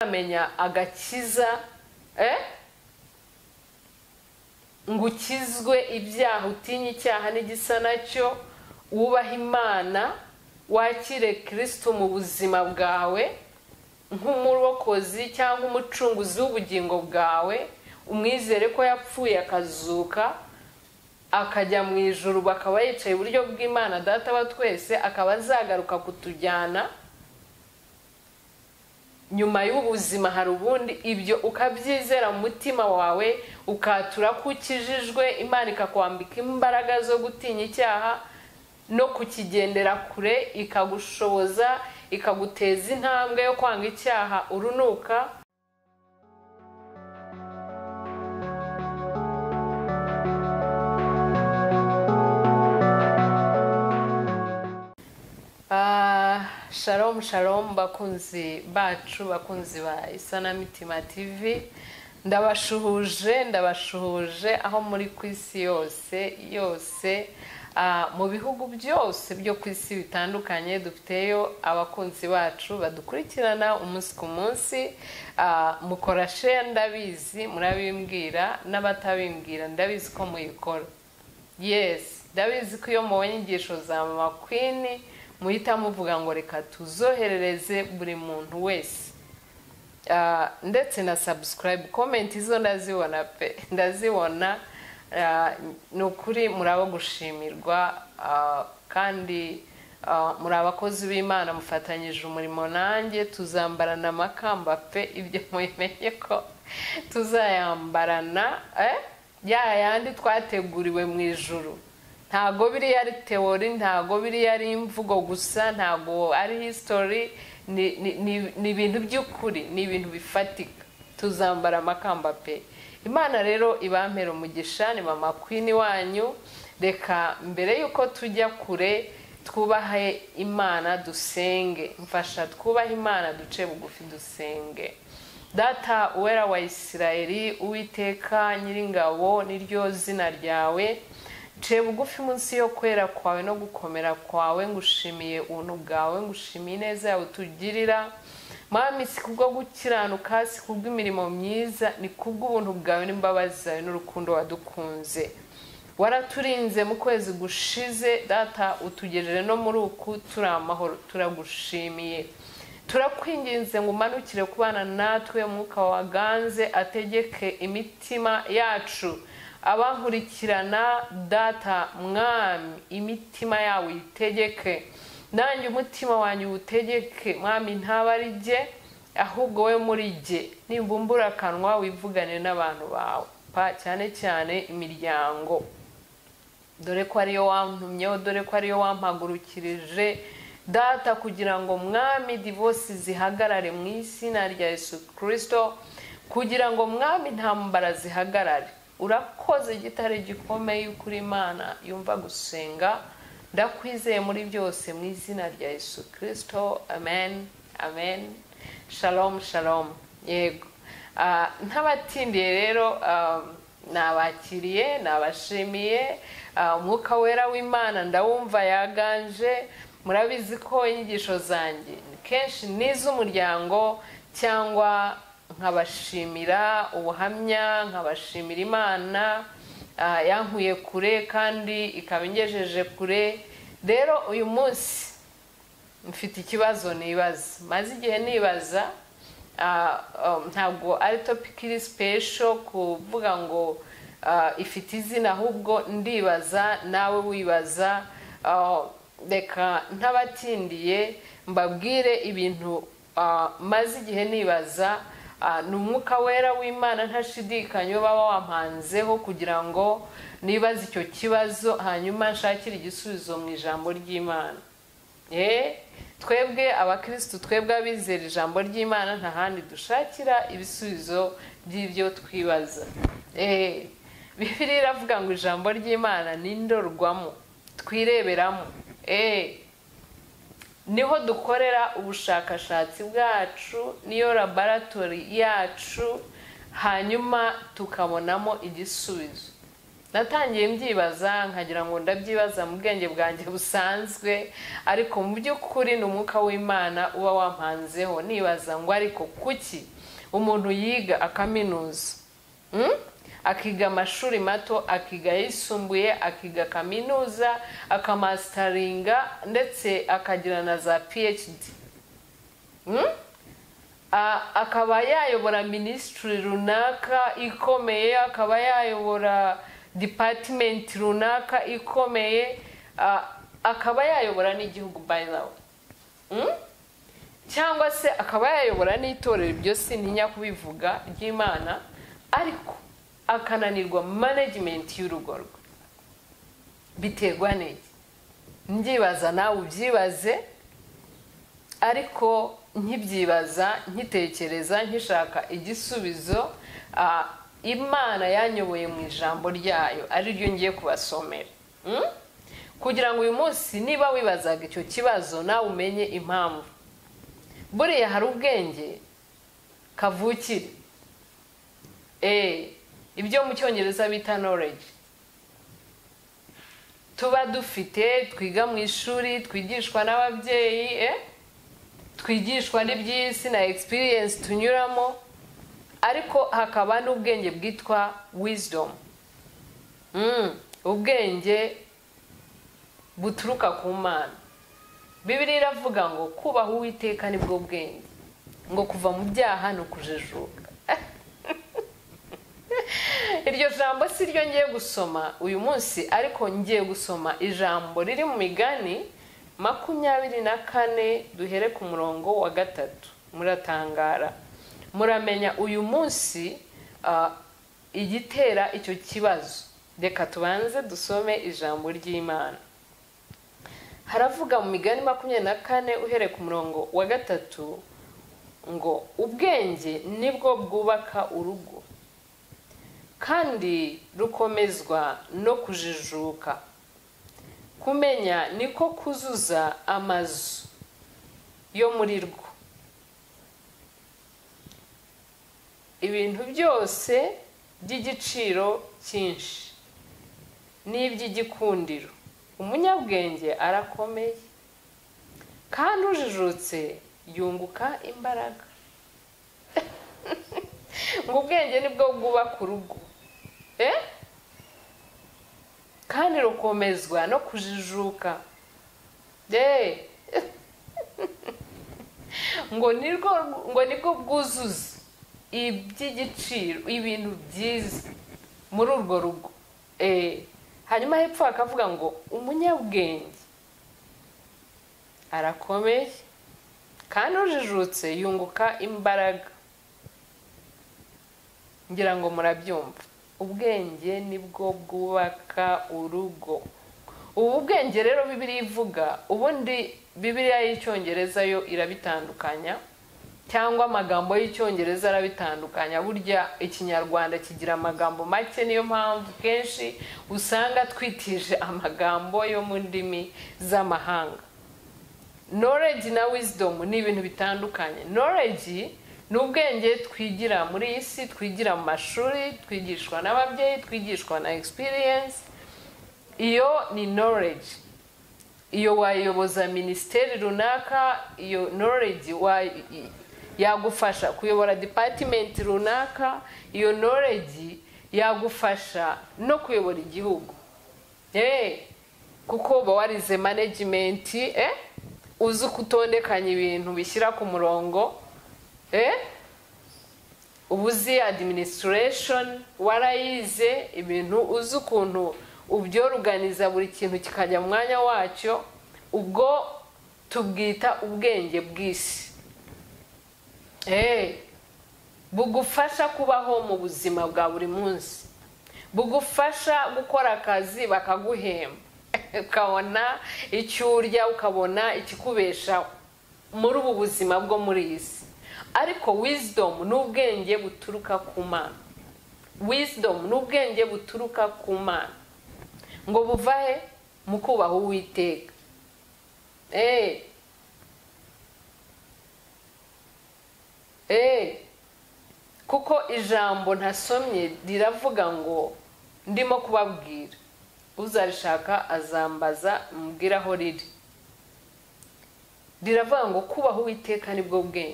amenya agakiza eh? ngo ukizwe ibyaha utinye icyaha n'igisa nacyo wubahe imana wakire kirisito mu buzima bwawe nk'umurokozi cyangwa umucunguzi w'ubugingo bwawe umwizere ko yapfuye akazuka akajya mu ijuru bakaba yicaye iburyo bw'imana data wa twese akaba azagaruka kutujyana nyuma y'ubuzima hari ubundi ibyo ukabyizera mu mutima wawe ukatura ko ukijijwe imana ikakwambika imbaraga zo gutinya icyaha no kukigendera kure ikagushoboza ikaguteza intambwe yo kwanga icyaha urunuka Ah, shalom shalom bakunzi bacu bakunzi ba isanamitima tv ndabashuhuje ndabashuhuje aho muri ku isi yose yose ah, mu bihugu byose byo ku isi bitandukanye dufiteyo abakunzi bacu badukurikirana umunsi ku munsi Ah, mukora share ndabizi murabimbwira n'abatabimbwira ndabizi ko muyikora yes ndabizi ko iyo mubonye inyigisho za mama kwini muhita muvuga ngo reka tuzoherereze buri muntu wese Ah, ndetse na subscribe comment izo ndazibona pe ndazibona Ah, ni ukuri muraba gushimirwa ah, kandi ah, muri abakozi b'imana mufatanyije umurimo nanjye tuzambarana amakamba pe ibyo mubimenye ko tuzayambarana eh? ya yandi twateguriwe mu ijuru ntago biriya ari teori ntago biriya ari imvugo gusa ntago ari history ni ni- ni- ni ibintu by'ukuri ni ibintu bifatika tuzambara amakamba pe imana rero ibampera umugisha ni mama kwini wanyu reka mbere y'uko tujya kure twubahe imana dusenge mfasha twubahe imana duce bugufi dusenge data uwera wa isirayeli uwiteka nyiringabo niryo zina ryawe nce bugufi munsi yo kwera kwawe no gukomera kwawe ngushimiye ubuntu bwawe ngushimiye ineza yawe utugirira mwami si kubwo gukiranuka si kubw'imirimo myiza ni kubw'ubuntu bwawe n'imbabazi zawe n'urukundo wadukunze waraturinze mu kwezi gushize data utugejeje no muri uku turi amahoro turagushimiye turakwinginze ngo umanukire kubana natwe umwuka waganze ategeke imitima yacu abankurikirana data mwami imitima yabo uyitegeke nanjye umutima wanjye uwutegeke mwami ntaba ari jye ahubwo we muri jye nimbumbura akanwa wivugane n'abantu bawe pa cyane cyane imiryango dore ko ariyo wantumyeho dore ko ariyo wampagurukirije data kugira ngo mwami divosi zihagarare mu izina rya yesu kirisito kugira ngo mwami intambara zihagarare urakoze igitare gikomeye y'ukuri imana yumva gusenga ndakwizeye muri byose mu izina rya yesu kirisito amen amen shalom shalom yego Ah, ntabatindiye rero ah, nabakiriye nabashimiye Ah, umwuka wera w'imana ndawumva yaganje murabizi ko inyigisho zanjye kenshi ni iz'umuryango cyangwa nkabashimira ubuhamya nkabashimira imana ah, yankuye kure kandi ikaba ingejeje kure rero uyu munsi mfite ikibazo nibaza maze igihe nibaza ah, um, ntabwo ari topic iri special kuvuga ngo ah, ifite izina ahubwo ndibaza nawe wibaza ah, reka ntabatindiye mbabwire ibintu ah, maze igihe nibaza Ah, ni umwuka wera w'imana ntashidikanya uba wampanzeho kugira ngo nibaze icyo kibazo hanyuma nshakire igisubizo mu ijambo ry'imana Eh, twebwe abakirisitu twebwe abizera ijambo ry'imana nta handi dushakira ibisubizo by'ibyo twibaza Eh, bibiriya iravuga ngo ijambo ry'imana ni indorwamo twireberamo Eh, niho dukorera ubushakashatsi bwacu niyo laboratori yacu hanyuma tukabonamo igisubizo natangiye mbyibaza nkagira ngo ndabyibaza mu bwenge bwanjye busanzwe ariko mu by'ukuri ni umwuka w'imana uba wampanzeho nibaza ngo ariko kuki umuntu yiga akaminuza Mm? akiga amashuri mato akiga ayisumbuye akiga kaminuza akamasitaringa ndetse akagira na za phd Mm? A- akaba yayobora minisitiri runaka ikomeye akaba yayobora dipatimenti runaka ikomeye a- akaba yayobora n'igihugu by the way Mm? cyangwa se akaba yayobora n'itorero ibyo sintinya kubivuga ry'imana ariko akananirwa manajimenti y'urugo rwe biterwa n'iki mbyibaza nawe ubyibaze ariko nkibyibaza nkitekereza nkishaka igisubizo ah, imana yanyoboye mu ijambo ryayo ari ryo ngiye kubasomera Mm? kugira ngo uyu munsi niba wibazaga icyo kibazo nawe umenye impamvu buriya hari ubwenge kavukire Eh, ibyo mu cyongereza bita knowledge tuba dufite twiga mu ishuri twigishwa n'ababyeyi eh? twigishwa n'iby'isi na experience tunyuramo ariko hakaba n'ubwenge bwitwa wisdom Mm, ubwenge buturuka ku mana bibiri iravuga ngo kubaha uwiteka nibwo bwenge ngo kuva mu byaha ni ukujijuka iryo jambo si ryo ngiye gusoma uyu munsi ariko ngiye gusoma ijambo riri mu migani makumyabiri na kane duhere ku murongo wa gatatu muratangara muramenya uyu munsi ah, igitera icyo kibazo reka tubanze dusome ijambo ry'imana haravuga mu migani makumyabiri na kane uhereye ku murongo wa gatatu ngo ubwenge nibwo bwubaka urugo kandi rukomezwa no kujijuka kumenya niko kuzuza amazu yo muri rwo ibintu byose by'igiciro cyinshi n'iby'igikundiro umunyabwenge arakomeye kandi ujijutse yunguka imbaraga ngo ubwenge nibwo bwubaka urugo Eh? kandi rukomezwa no kujijuka Eh. ngo nirwo ngo nibwo bwuzuza iby'igiciro ibintu byiza muri urwo rugo Eh. hanyuma hepfo hakavuga ngo umunyabwenge arakomeye kandi ujijutse yunguka imbaraga ngira ngo murabyumva ubwenge nibwo bwubaka urugo ubu bwenge rero bibiriya ivuga ubundi bibiriya y'icyongereza yo irabitandukanya cyangwa amagambo y'icyongereza arabitandukanya burya ikinyarwanda kigira amagambo make niyo mpamvu kenshi usanga twitije amagambo yo mu ndimi z'amahanga knowledge na wisdom ni ibintu bitandukanye knowledge ni ubwenge twigira muri iyi si twigira mu mashuri twigishwa n'ababyeyi twigishwa na experience iyo ni knowledge iyo wayoboza minisiteri runaka iyo knowledge wa- i- yagufasha kuyobora department runaka iyo knowledge yagufasha no kuyobora igihugu Eh, kuko uba warize management eh? uzi uko utondekanya ibintu bishyira ku murongo eh? uba uzi administration warayize ibintu uzi ukuntu ubyoruganiza buri kintu kikajya mu mwanya wacyo ubwo tubwita ubwenge bw'isi Eh, bugufasha kubaho mu buzima bwa buri munsi bugufasha gukora akazi bakaguhemba ukabona icyo urya ukabona ikikubesha muri ubu buzima bwo muri iyi si ariko wizidomu ni ubwenge buturuka ku mana wizidomu ni ubwenge buturuka ku mana ngo buva he mu kubaha uwiteka eee eee kuko ijambo ntasomye riravuga ngo ndimo kubabwira uzarishaka azambaza mubwire aho riri riravuga ngo kubaho uwiteka nibwo bwenge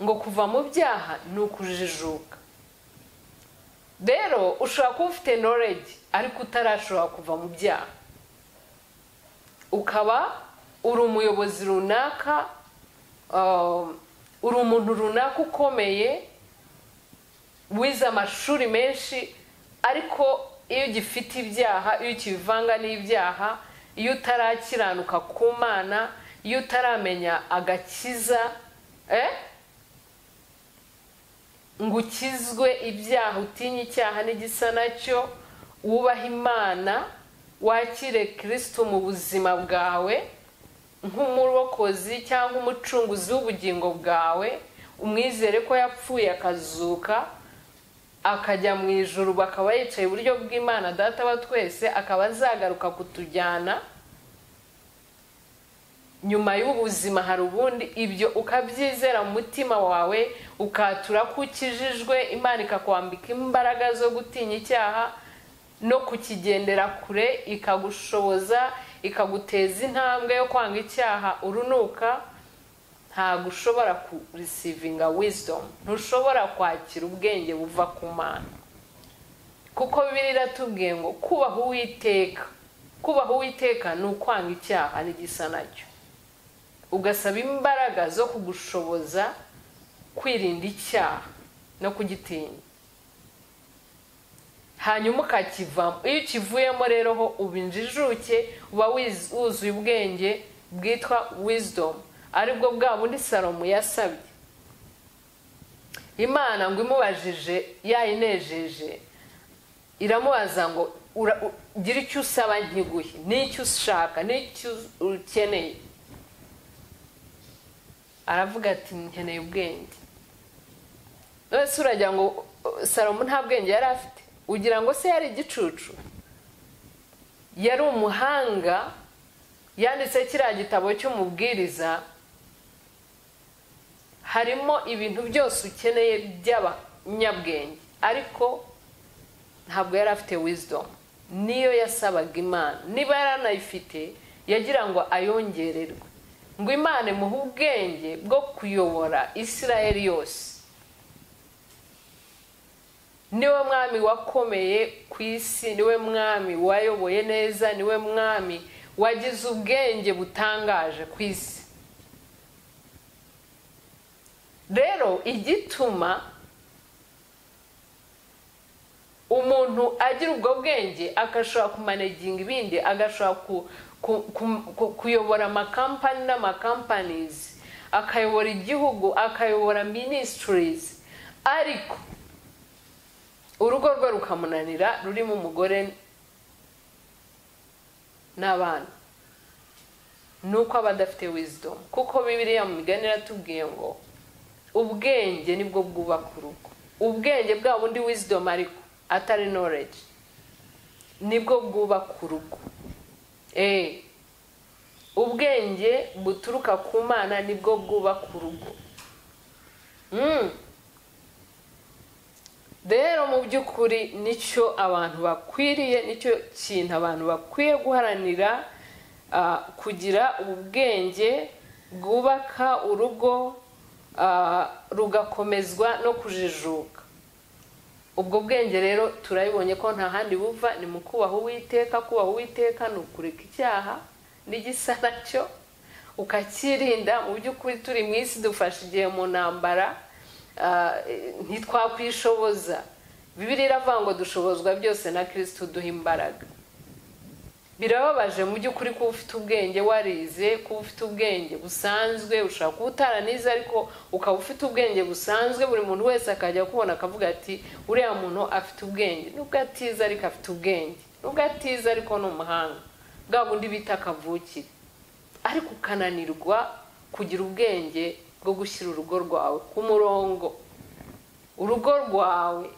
ngo kuva mu byaha ni ukujijuka rero ushobora kuba ufite knowledge ariko utarashobora kuva mu byaha ukaba uri umuyobozi runaka um, uri umuntu runaka ukomeye wize amashuri menshi ariko iyo ugifite ibyaha iyo ukivanga n'ibyaha iyo utarakiranuka ku mana iyo utaramenya agakiza ngo ukizwe ibyaha utinye icyaha n'igisa nacyo wubahe imana wakire kirisito mu buzima bwawe nk'umurokozi cyangwa umucunguzi w'ubugingo bwawe umwizere ko yapfuye akazuka akajya mu ijuru bakaba yicaye iburyo bw'imana data wa twese akaba azagaruka kutujyana nyuma y'ubuzima hari ubundi ibyo ukabyizera mu mutima wawe ukatura ko ukijijwe imana ikakwambika imbaraga zo gutinya icyaha no kukigendera kure ikagushoboza ikaguteza intambwe yo kwanga icyaha urunuka ntabwo ushobora kurisivinga wizidomu ntushobora kwakira ubwenge buva ku mana kuko bibiri iratubwiye ngo kubaha uwiteka kubaha uwiteka ni ukwanga icyaha n'igisa nacyo ugasaba imbaraga zo kugushoboza kwirinda icyaha no kugitinya hanyuma ukakivamo iyo ukivuyemo rero ho uba injijuke uba wuzuye ubwenge bwitwa wizidomu aribwo bwa bundi salomo yasabye imana ngo imubajije yayinejeje iramubaza ngo gira icyo usaba nkiguhe n'icyo ushaka n'icyo ukeneye aravuga ati nkeneye ubwenge none se uragira ngo salomo nta bwenge yari afite ugira ngo se yari igicucu yari umuhanga yanditse kiriya gitabo cy'umubwiriza harimo ibintu byose ukeneye by'abanyabwenge ariko ntabwo yari afite wizidomu niyo yasabaga imana niba yaranayifite yagira ngo ayongererwe ngo imana imuhe ubwenge bwo kuyobora isirayeli yose niwe mwami wakomeye ku isi niwe mwami wayoboye neza niwe mwami wagize ubwenge butangaje ku isi rero igituma umuntu agira ubwo bwenge agashobora kumaneginga ibindi agashobora kuyobora amakampani n'amakampanizi akayobora igihugu akayobora minisitirizi ariko urugo rwe rukamunanira rurimo umugore n'abana ni uko aba adafite wizidomu kuko bibiriya mu migani iratubwiye ngo ubwenge nibwo bwubaka urugo ubwenge bwa bundi wizidomu ariko atari noreji nibwo bwubaka urugo ubwenge buturuka ku mana nibwo bwubaka urugo rero mu by'ukuri nicyo abantu bakwiriye nicyo kintu abantu bakwiye guharanira kugira ubwenge bwubaka urugo rugakomezwa no kujijuka ubwo bwenge rero turabibonye ko nta handi buva ni mu kubaha uwiteka kubaha uwiteka ni ukureka icyaha n'igisa nacyo ukakirinda mu by'ukuri turi mu isi dufashe igihe mu ntambara ntitwakwishoboza bibiri iravuga ngo dushobozwa byose na kirisitu duha imbaraga birababaje mu by'ukuri kuba ufite ubwenge warize kuba ufite ubwenge busanzwe ushobora kuba utaranize ariko ukaba ufite ubwenge busanzwe buri muntu wese akajya kubona akavuga ati uriya muntu afite ubwenge nubwo atize ariko afite ubwenge nubwo atize ariko ni umuhanga bwa bundi bita akavukire ariko ukananirwa kugira ubwenge bwo gushyira urugo rwawe ku murongo urugo rwawe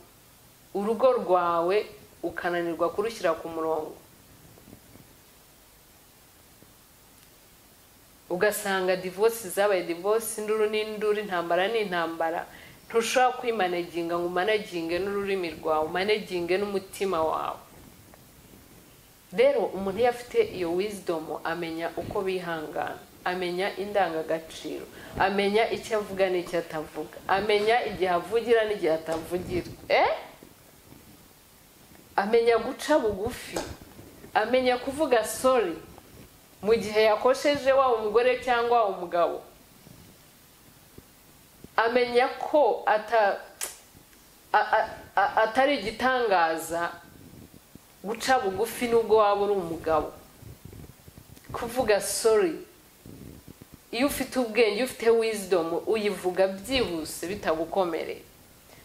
urugo rwawe ukananirwa kurushyira ku murongo ugasanga divorce zabaye divorce induru n'induru intambara n'intambara ntushobora kwimanaginga ngo umanaginge n'ururimi rwawe umanaginge n'umutima wawe rero umuntu iyo afite iyo wizidomu amenya uko bihangana amenya indangagaciro amenya icyo avuga n'icyo atavuga amenya igihe avugira n'igihe atavugira eh amenya guca bugufi amenya kuvuga sori mu gihe yakosheje waba umugore cyangwa waba umugabo amenya ko atari igitangaza guca bugufi nubwo waba uri umugabo kuvuga sori iyo ufite ubwenge iyo ufite wizidomu uyivuga byihuse bitagukomereye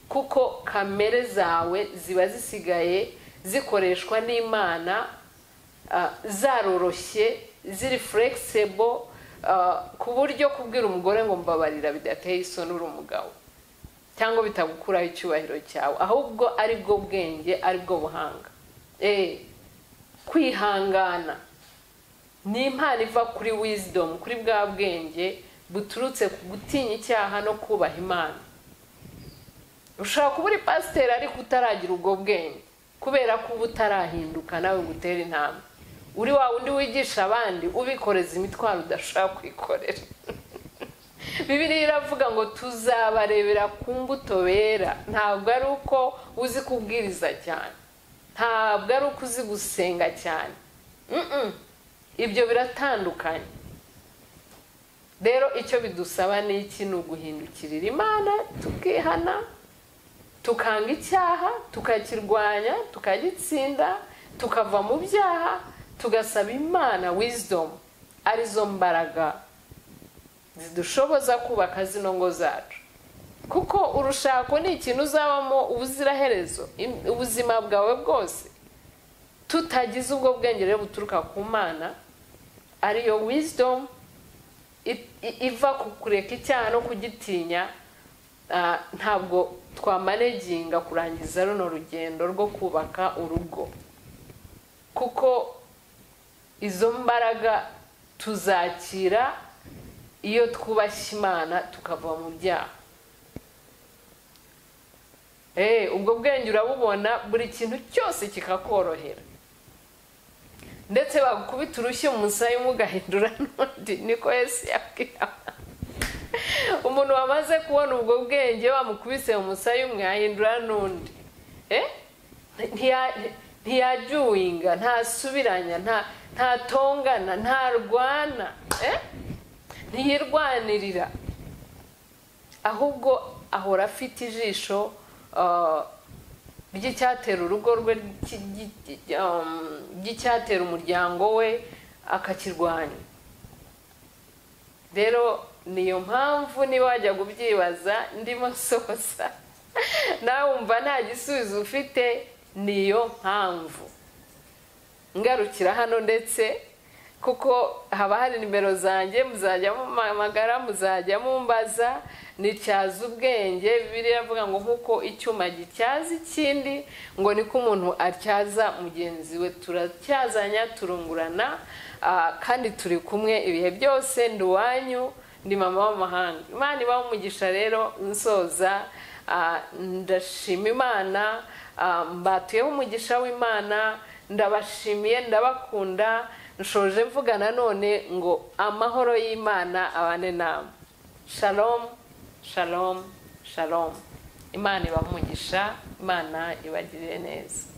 kuko kamere zawe ziba zisigaye zikoreshwa n'imana zaroroshye ziri furegisebo ku buryo kubwira umugore ngo mbabarira bidateye isoni uri umugabo cyangwa bitagukuraho icyubahiro cyawe ahubwo ari bwo bwenge ari bwo buhanga kwihangana ni impano iva kuri wizidomu kuri bwa bwenge buturutse ku gutinya icyaha no kubaha imana ushobora kuba uri pasiteri ariko utaragira ubwo bwenge kubera ko uba utarahinduka nawe gutera intambwe uri wa wundi wigisha abandi ubikoreza imitwaro udashobora kwikorera bibiri iravuga ngo tuzabarebera ku mbuto bera ntabwo ari uko uzi kubwiriza cyane ntabwo ari uko uzi gusenga cyane ibyo biratandukanye rero icyo bidusaba ni iki ni uguhindukirira imana tukihana tukanga icyaha tukakirwanya tukagitsinda tukava mu byaha tugasaba imana wizidomu arizo mbaraga zidushoboza kubaka zino ngo zacu kuko urushako ni ikintu uzabamo ubuziraherezo ubuzima bwawe bwose tutagize ubwo bwenge rero buturuka ku mana ariyo wizidomu iva ku kureka icyaha no kugitinya ntabwo twamaneginga kurangiza runo rugendo rwo kubaka urugo kuko izo mbaraga tuzakira iyo twubashye imana tukava mu byaha ubwo bwenge urabubona buri kintu cyose kikakorohera ndetse bagukubita urushyi umusaya umugahindura n'undi niko yesi yabwira umuntu wamaze kubona ubwo bwenge bamukubise umusaya umwe yahindura n'undi ntiyajuwinga ntasubiranya nta ntatongana ntarwana ntiyirwanirira ahubwo ahora afite ijisho ry'icyatera urugo rwe ry'icyatera umuryango we akakirwanya rero niyo mpamvu niba wajya kubyibaza ndimo sosa nawe wumva nta gisubizo ufite niyo mpamvu ngarukira hano ndetse kuko haba hari nimero zanjye muzajya muhamagara muzajya mumbaza nicyaza ubwenge biriya avuga ngo nk'uko icyuma gityaza ikindi ngo niko umuntu atyaza mugenzi we turatyazanya turungurana kandi turi kumwe ibihe byose ndi uwanyu ndi mama w'amahanga imana iba umugisha rero nsoza ndashima imana mbatuyeho umugisha w'imana ndabashimiye ndabakunda nshoje mvuga nanone ngo amahoro y'imana abane nama shalomu shalomu shalomu imana ibaha umugisha imana ibagirire neza